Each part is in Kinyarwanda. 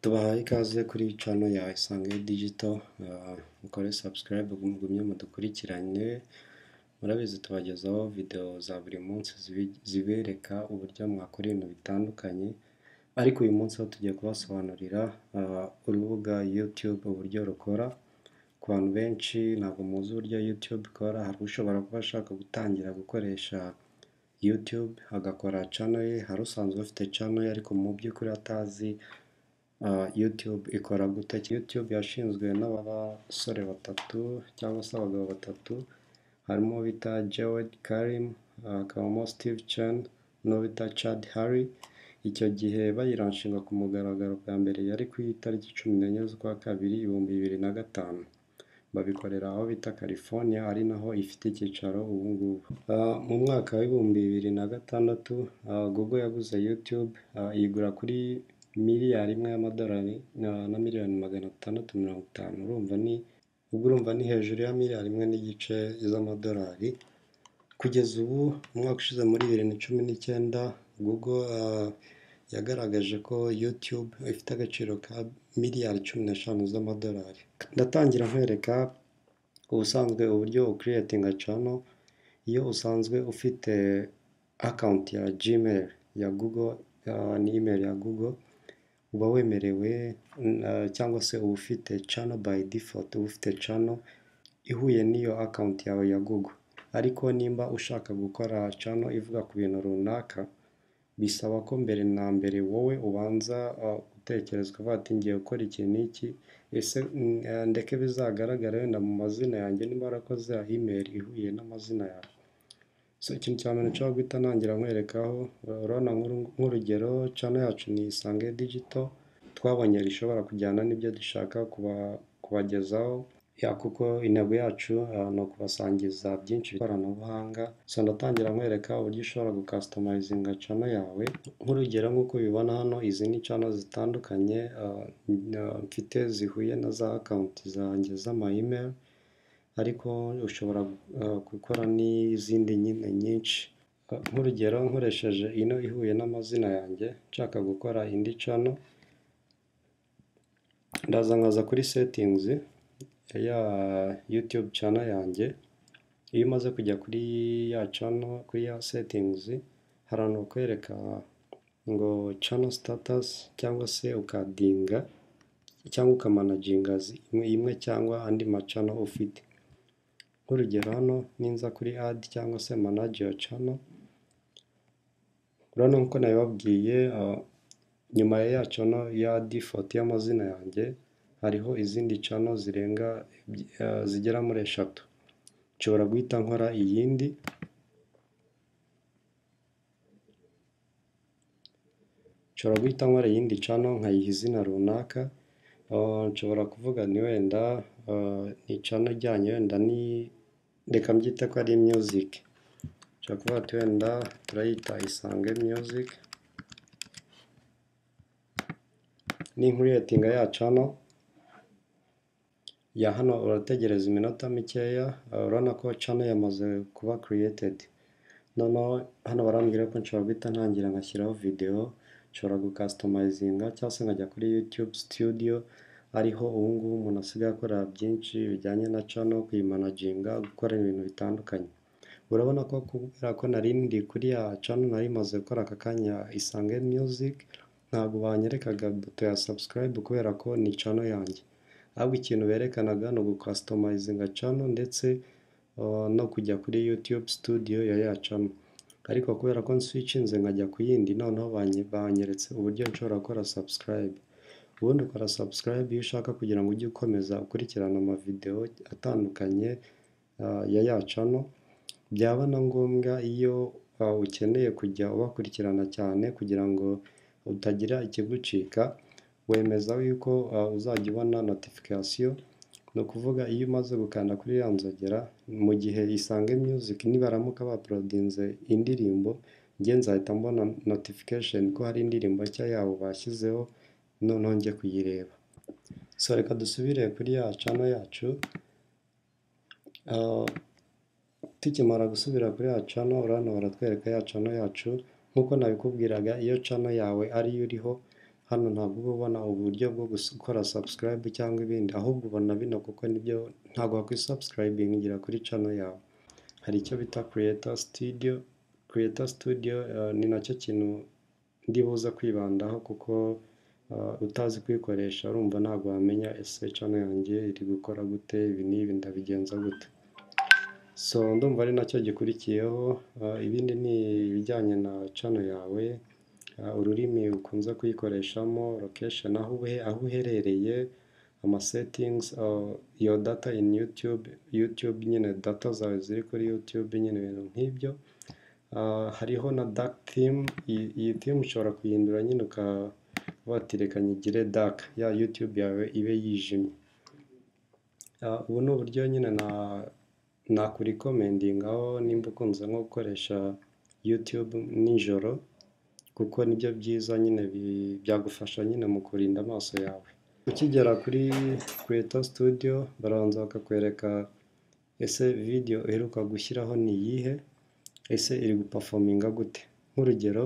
tubahaye ikaze kuri cano ya Isange Digital, mukore subscribe mugumye mudukurikirane, murabizi tubagezaho videwo za buri munsi zibereka uburyo mwakora ibintu bitandukanye, ariko uyu munsi ho tugiye kubasobanurira urubuga YouTube uburyo rukora, ku bantu benshi ntabwo muzi uburyo YouTube ikora, hari ushobora kuba ashaka gutangira gukoresha YouTube agakora cano ye, hari usanzwe afite cano ye ariko mu by'ukuri atazi YouTube ikora gute, YouTube yashinzwe n'abasore batatu cyangwa se abagabo batatu, harimo uwo bita Jawed Karim, hakabamo Steve Chen n'uwo bita Chad Hurry, icyo gihe bayiranshinga ku mugaragaro bwa mbere yari ku itariki cumi n'enye z'ukwa kabiri ibihumbi bibiri na gatanu, babikorera aho bita California ari naho ifite icyicaro ubu ngubu. Mu mwaka w'ibihumbi bibiri na gatandatu Google yaguze YouTube, iyigura kuri miliyari imwe y'amadolari na miliyoni magana atandatu mirongo itanu, urumva ni ubwo urumva ni hejuru ya miliyari imwe n'igice z'amadolari, kugeza ubu umwaka ushize muri bibiri na cumi n'icyenda Google yagaragaje ko YouTube ifite agaciro ka miliyari cumi n'eshanu z'amadolari. Ndatangira nkwereka ubusanzwe uburyo ukiriyetinga cano, iyo usanzwe ufite akawunti ya Gmail ya Google, ni email ya Google, uba wemerewe cyangwa se uba ufite cano by default, uba ufite cano ihuye n'iyo akawunti yawe ya Google, ariko nimba ushaka gukora cano ivuga ku bintu runaka, bisaba ko mbere na mbere wowe ubanza gutekereza ukavuga ati ngiye gukora iki n'iki, ese ndeke bizagaragare wenda mu mazina yanjye nimba warakoze email ihuye n'amazina yawe. So ikintu cya mbere nshobora guhita ntangira nkwerekaho, urabona nk'urugero cano yacu ni Isange Digital, twabonye rishobora kujyana n'ibyo dushaka kubagezaho, kuko intego yacu ni ukubasangiza byinshi by'ikoranabuhanga, so ndatangira nkwereka uburyo ushobora gukasitomayizinga cano yawe, nk'urugero nk'uko ubibona hano izi ni cano zitandukanye mfite zihuye na za akawunti zanjye z'ama email, ariko ushobora gukora n'izindi nyine nyinshi, nk'urugero nkoresheje ino ihuye n'amazina yanjye, nshaka gukora indi cano, ndaza nkaza kuri setingizi ya YouTube cano yanjye, iyo umaze kujya kuri ya cano, kuri ya setingizi, hari ahantu bakwereka ngo cano sitatusi cyangwa se ukadinga cyangwa ukamanaginga imwe cyangwa andi macano ufite, nk'urugero hano ninza kuri adi cyangwa se manage yuwa cano, urabona nk'uko nabibabwiye nyuma ya cano ya difoti y'amazina yanjye, hariho izindi cano zirenga zigera muri eshatu, nshobora guhita nkora iyindi, nshobora guhita nkora iyindi cano nkayiha izina runaka, nshobora kuvuga nti wenda ni cano ijyanye wenda ni reka mbyite ko ari music, nshobora kuvuga ati wenda turayita Isange music, ninkuriyetinga ya cano, ya hano urategereza iminota mikeya, urabona ko cano yamaze kuba kiriyetedi, noneho hano barambwira ko nshobora guhita ntangira ngashyiraho videwo, nshobora gukasitomayizinga cyangwa se nkajya kuri YouTube studio, ariho ubu ngubu umuntu asigaye akora byinshi bijyanye na cano, kuyimanaginga, gukora ibintu bitandukanye. Urabona ko kubera ko nari ndi kuri ya cano nari maze gukora aka kanya Isange music, ntabwo banyerekaga buto ya subscribe kubera ko ni cano yanjye, ahubwo ikintu berekanaga ni ugukasitomayizinga cano ndetse no kujya kuri YouTube studio ya ya cano, ariko kubera ko nswicinze nkajya ku yindi, noneho banyeretse uburyo nshobora gukora subscribe, ubundi ukora subscribe iyo ushaka kugira ngo ujye ukomeza ukurikirana amavidewo atandukanye ya ya cano, byaba na ngombwa iyo ukeneye kujya ubakurikirana cyane kugira ngo utagira ikigucika, wemeza yuko uzajya ubona notifikasiyo, ni ukuvuga iyo umaze gukanda kuri ya nzogera, mu gihe Isange music nibaramuka baporodinze indirimbo, njye nzahita mbona notifikasheni ko hari indirimbo nshya yabo bashyizeho, noneho njye kuyireba. So reka dusubire kuri ya cano yacu, tukimara gusubira kuri ya cano, urabona baratwereka ya cano yacu, nk'uko nabikubwiraga iyo cano yawe ariyo uriho, hano ntabwo uba ubona uburyo bwo gukora subscribe cyangwa ibindi ahubwo ubona bino kuko nibyo ntabwo wakwisubscribingira kuri channel yawe hari icyo bita creator studio creator studio eh, ni nacyo kintu ndibuza kwibandaho kuko eh, utazi kuyikoresha urumva ntabwo wamenya ese channel yanjye iri gukora gute ibi n'ibi ndabigenza gute so ndumva ari nacyo gikurikiyeho eh, ibindi ni ibijyanye na channel yawe Uh, ururimi ukunze kuyikoreshamo location aho uhe- aho uherereye ama settings uh, your data in YouTube YouTube nyine data zawe ziri kuri YouTube nyine ibintu nk'ibyo Uh, hariho na dark theme iyi iyi theme ushobora kuyihindura nyine ukaba watereka nyigire dark ya YouTube yawe ibe yijimye Uh, ubu ni uburyo nyine na nakurikomendingaho nimba ukunze nko gukoresha YouTube nijoro kuko nibyo byiza nyine bi- byagufasha nyine mu kurinda amaso yawe ukigera kuri Creator Studio barabanza bakakwereka ese video uheruka gushyiraho ni iyihe ese iri gupafominga gute nk'urugero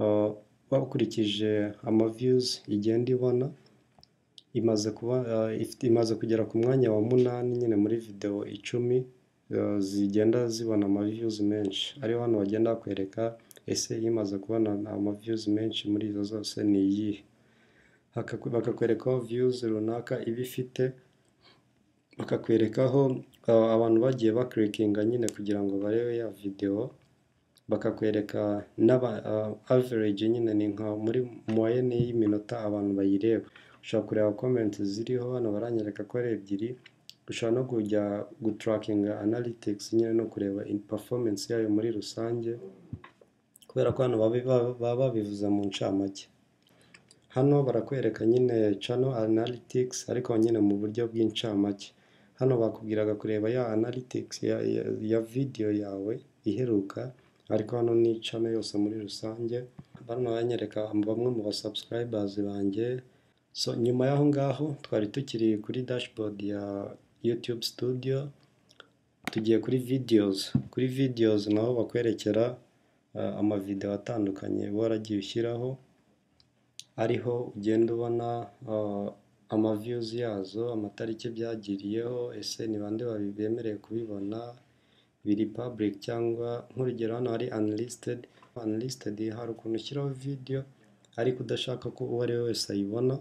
uh, wakurikije ama views igenda ibona imaze kuba uh, ifite- imaze kugera ku mwanya wa munani nyine muri video icumi uh, zigenda zibona ama views menshi ariho hano bagenda bakwereka ese imaze kubona ama views menshi muri izo zose ni iyihe Hakaku- bakakwekaho views runaka iba ifite bakakwerekaho uh, abantu bagiye bakirikinga nyine kugira ngo barebe ya videwo bakakwereka n'aba uh, average nyine ni nka muri moyenne y'iminota abantu bayireba ushobora kureba comment ziriho hano baranyereka ko ari ebyiri ushobora no kujya gutarakinga analytics nyine no kureba in performance yayo muri rusange kubera ko hano babi- ba- baba babivuze mu ncamake hano barakwereka nyine channel analytics ariko nyine mu buryo bw'incamake hano bakubwiraga kureba ya analytics ya, ya, ya video yawe iheruka ariko hano ni channel yose muri rusange bano banyereka bamwe mu ba subscribers banjye so nyuma y'aho ngaho twari tukiri kuri dashboard ya YouTube studio tugiye kuri videos kuri videos naho bakwerekera uh, amavideo atandukanye uba waragiye ushyiraho ariho ugenda ubona uh, amaviews yazo amatariki byagiriyeho ese ni bande babi- bemerewe kubibona biri public cyangwa nk'urugero hano hari unlisted unlisted hari ukuntu ushyiraho video ariko udashaka ko uwo ari we wese ayibona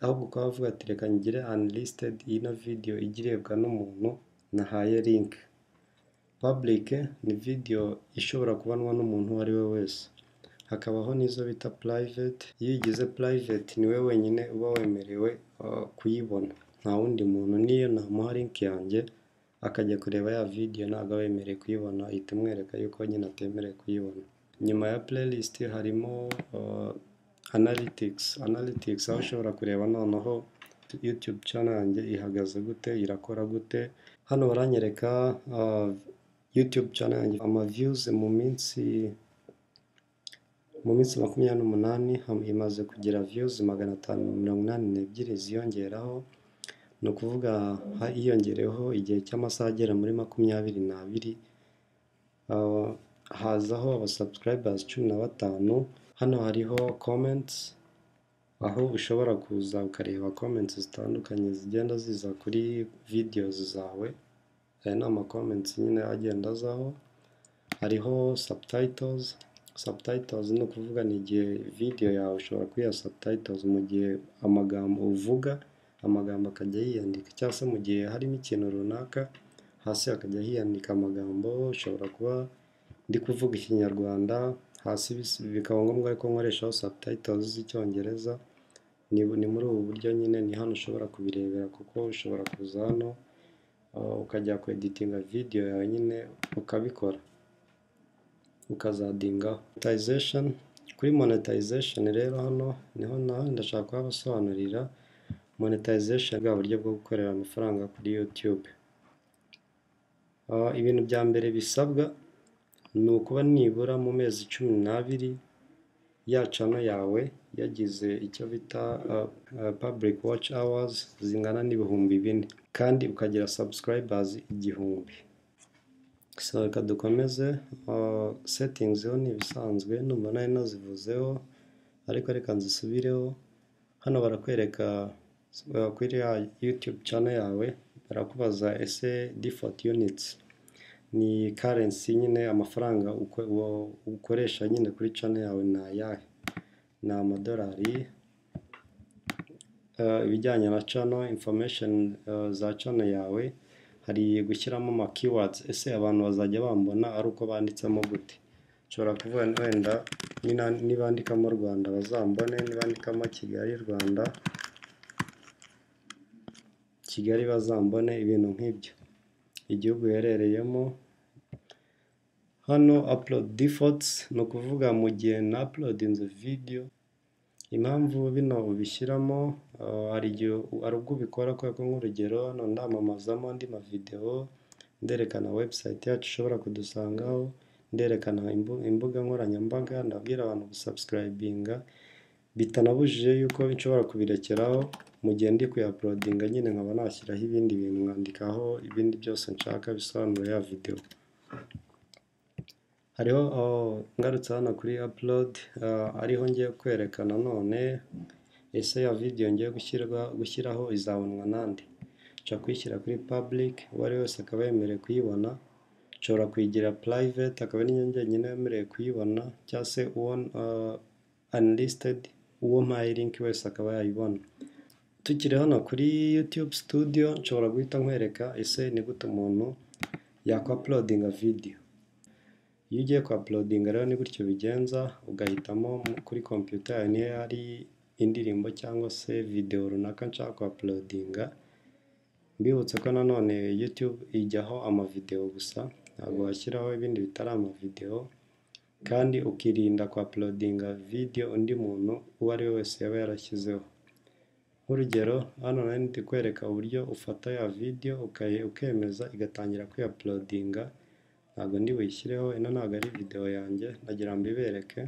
ahubwo ukaba wavuga ati reka ngire unlisted ino video ijya irebwa n'umuntu nahaye link public ni video ishobora kubonwa n'umuntu uwo ari we wese hakabaho n'izo bita private iyo uyigize private ni we wenyine uba wemerewe uh, kuyibona nta wundi muntu n'iyo namuha link yanjye akajya kureba ya video ntabwo aba yemerewe kuyibona ihita imwereka yuko nyine atemerewe kuyibona nyuma ya playlist harimo uh, analytics analytics aho ushobora kureba noneho youtube channel yanjye ihagaze gute irakora gute hano baranyereka uh, YouTube channel yanjye ama views mu minsi mu minsi makumyabiri n'umunani ham- imaze kugira views magana atanu mirongo inani n'ebyiri ziyongeraho ni ukuvuga ha- hiyongereyeho igihe cy'amasaha agera muri makumyabiri n'abiri uh, hazaho abasubscribers cumi na batanu hano hariho comments aho ushobora kuza ukareba comments zitandukanye zigenda ziza kuri videos zawe aya ni amakomenti nyine agenda azaho hariho subtitles subtitles ni ukuvuga ni igihe video yawe ushobora kuyiha subtitles mu gihe amagambo uvuga amagambo akajya yiyandika cyangwa se mu gihe harimo ikintu runaka hasi hakajya hiyandika amagambo ushobora kuba ndi kuvuga ikinyarwanda hasi bis- bikaba ngombwa ko nkoreshaho subtitles z'icyongereza ni, ni muri ubu buryo nyine ni hano ushobora kubirebera kuko ushobora kuza hano Uh, ukajya ku editinga video yawe nyine ukabikora ukazadingaho monetization kuri monetization rero hano niho naho ndashaka kuhabasobanurira monetization bwa buryo bwo gukorera amafaranga kuri YouTube Uh, ibintu bya mbere bisabwa ni ukuba nibura mu mezi cumi n'abiri ya cano yawe yagize icyo bita uh, uh, public watch hours zingana n'ibihumbi bine kandi ukagira subscribers igihumbi so reka dukomeze uh, settings yo ni ibisanzwe numva nari nazivuzeho ariko reka nzisubireho, hano barakwereka kuri ya yutube cano yawe, barakubaza ese difoti yunitsi, ni karensi nyine amafaranga ukoresha nyine kuri cano yawe ni ayahe? Ni amadolari, ibijyanye na cano, infomesheni za cano yawe, hari gushyiramo ama kiwadizi, ese abantu bazajya bambona ari uko banditsemo gute? Nshobora kuvuga wenda nibandikamo Rwanda bazambone, nibandikamo Kigali Rwanda, Kigali bazambone, ibintu nk'ibyo. Igihugu uherereyemo, hano apulodi difotsi ni ukuvuga mu gihe napulodinze vidiyo, impamvu bino ubishyiramo hari igihe hari ubwo ubikora kubera ko nk'urugero hano ndamamazamo andi mavidewo, nderekana webusayiti yacu ushobora kudusangaho, nderekana imbuga nkoranyambaga, ndabwira abantu gusabusikayibinga, bitanabujije yuko nshobora kubirekeraho mu gihe ndi kuyapulodinga nyine nkaba nashyiraho ibindi bintu nkandikaho ibindi byose nshaka bisobanura ya videwo. Hariho ngarutse hano kuri apulodi, ariho ngiye kwereka nanone ese ya videwo ngiye gushyiraho izabonwa nande? Nshobora kuyishyira kuri pabulike, uwo ari we wese akaba yemerewe kuyibona, nshobora kuyigira purayiveti akaba ari njye njyenyine wemerewe kuyibona, cyangwa se uwo anlisitedi, uwo mpaye linki wese akaba yayibona. Tukiri hano kuri yutube situdiyo, nshobora guhita nkwereka ese ni gute umuntu yakwapulodinga videwo. Iyo ugiye kwapulodinga rero ni gutyo ubigenza, ugahitamo kuri kompiyuta yawe niyo hari indirimbo cyangwa se videwo runaka nshaka kwapulodinga, mbibutsa ko nanone yutube ijyaho amavidewo gusa, ntabwo washyiraho ibindi bitari amavidewo, kandi ukirinda kwapulodinga videwo undi muntu uwo ari we wese yaba yarashyizeho. Nk'urugero hano nari ndi kwereka uburyo ufata ya videwo ukemeza igatangira kuyapulodinga, ntabwo ndi buyishyireho, ino ntabwo ari videwo yanjye, ndagira ngo mbibereke.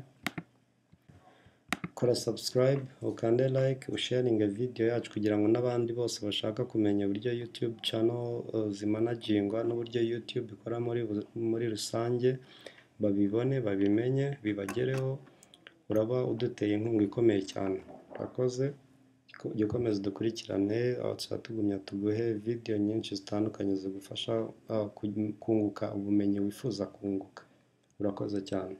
Kora sabusikarayibe, ukande layike, usheyaringe videwo yacu kugira ngo n'abandi bose bashaka kumenya uburyo yutube cano zimanajingwa n'uburyo yutube ikora muri rusange, babibone, babimenye, bibagereho, uraba uduteye inkunga ikomeye cyane. Urakoze, jya ukomeza udukurikirane, tuba tugumya tuguhe videwo nyinshi zitandukanye zigufasha kunguka ubumenyi wifuza kunguka. Urakoze cyane.